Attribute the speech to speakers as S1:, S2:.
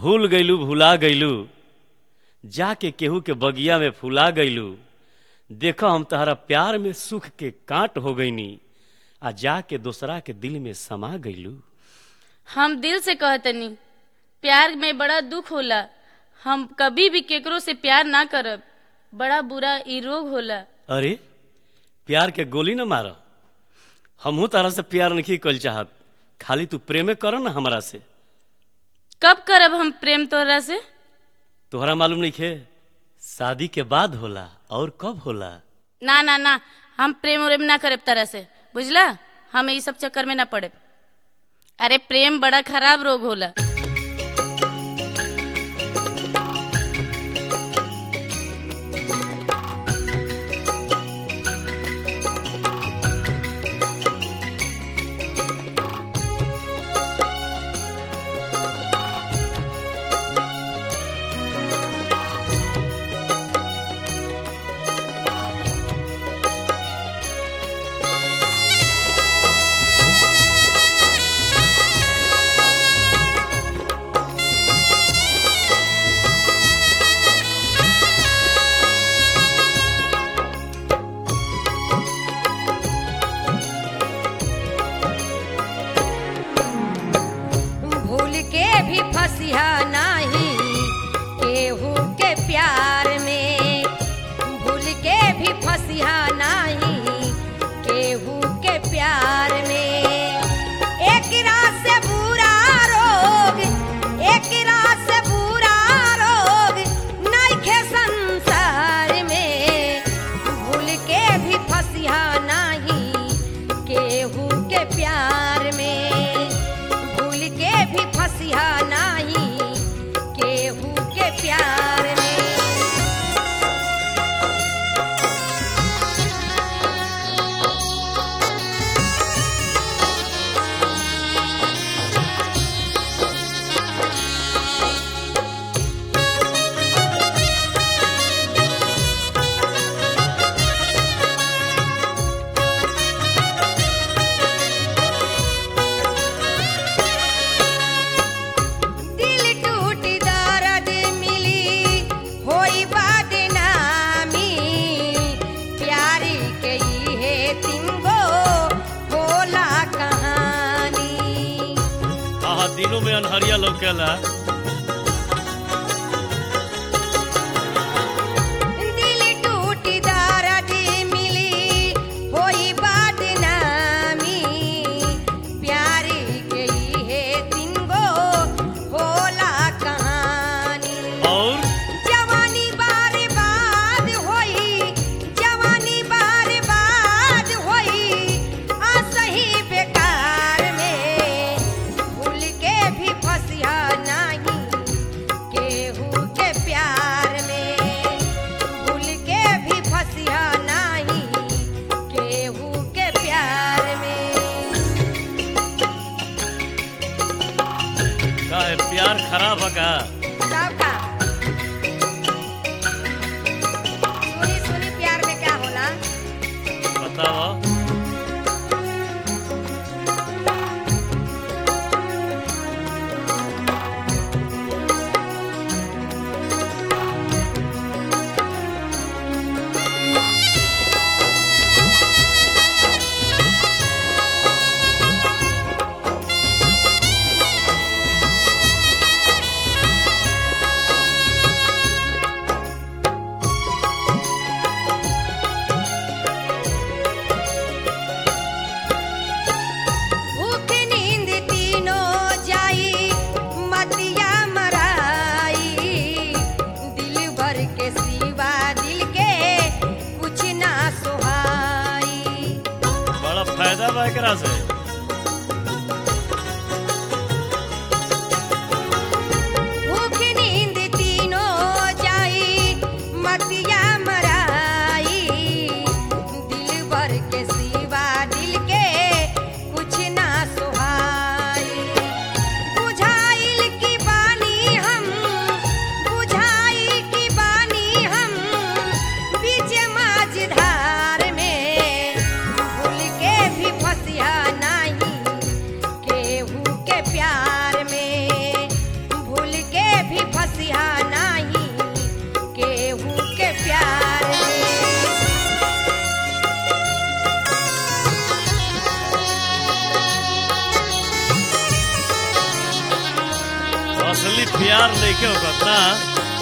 S1: भूल गईलू भुला गईलू जाके केहू के बगिया में फुला गईलू देखो हम तहरा प्यार में सुख के कांट हो गईनी आ जाके दूसरा के दिल में समा गईलू
S2: हम दिल से कहतनी प्यार में बड़ा दुख होला हम कभी भी केकरो से प्यार ना करब बड़ा बुरा ई रोग होला
S1: अरे प्यार के गोली न मार हमहू तारा से प्यार नहीं कल चाहत खाली तू प्रेमे कर ना हमरा से
S2: कब करब हम प्रेम तोहरा से
S1: तोहरा मालूम नहीं खे शादी के बाद होला और कब होला
S2: ना ना ना हम प्रेम उरेम ना करब तरह से बुझला हम ई सब चक्कर में ना पड़े अरे प्रेम बड़ा खराब रोग होला
S3: भूल के भी फसिया नाही केहू के प्यार में भूल के भी फसिया नाही केहू के प्यार में एक रात से बुरा रोग एक रात से बुरा रोग नइखे संसार में भूल के भी फसिया नाही केहू के प्यार में भूल के भी फसिया नाही केहू के प्यार में दिल टूट दर्द मिली होई बदनामी प्यारी के इहे तिंगो होला कहानी
S1: हाँ दिनों में अनहरिया लौकेला
S3: दिल टूट दर्द मिली होई बदनामी प्यारी के इहे तिंगो होला कहानी
S1: और
S3: जवानी बार बाद होई जवानी बार बाद होई असही बेकार में भूल के भी फसिया नहीं केहू के प्यार में भूल के भी फसिया नहीं केहू के प्यार में
S1: का है प्यार खराब है का
S3: सबका सुनी सुनी प्यार में क्या होला
S1: बताओ
S3: भूख नींद तीनों जाई मतिया मराई दिल भर के सिवा दिल के कुछ ना सुहाई
S1: बड़ा फायदा बा एकरा से
S3: भूख नींद तीनों जाई मतिया मराई दिल भर के सिवा दिल के कुछ ना सुहाई बुझाइल की बानी हम बुझाई की बानी हम बीच माझधार में भूल के भी फसिया ना
S1: असली प्यार नहीं के होगा ना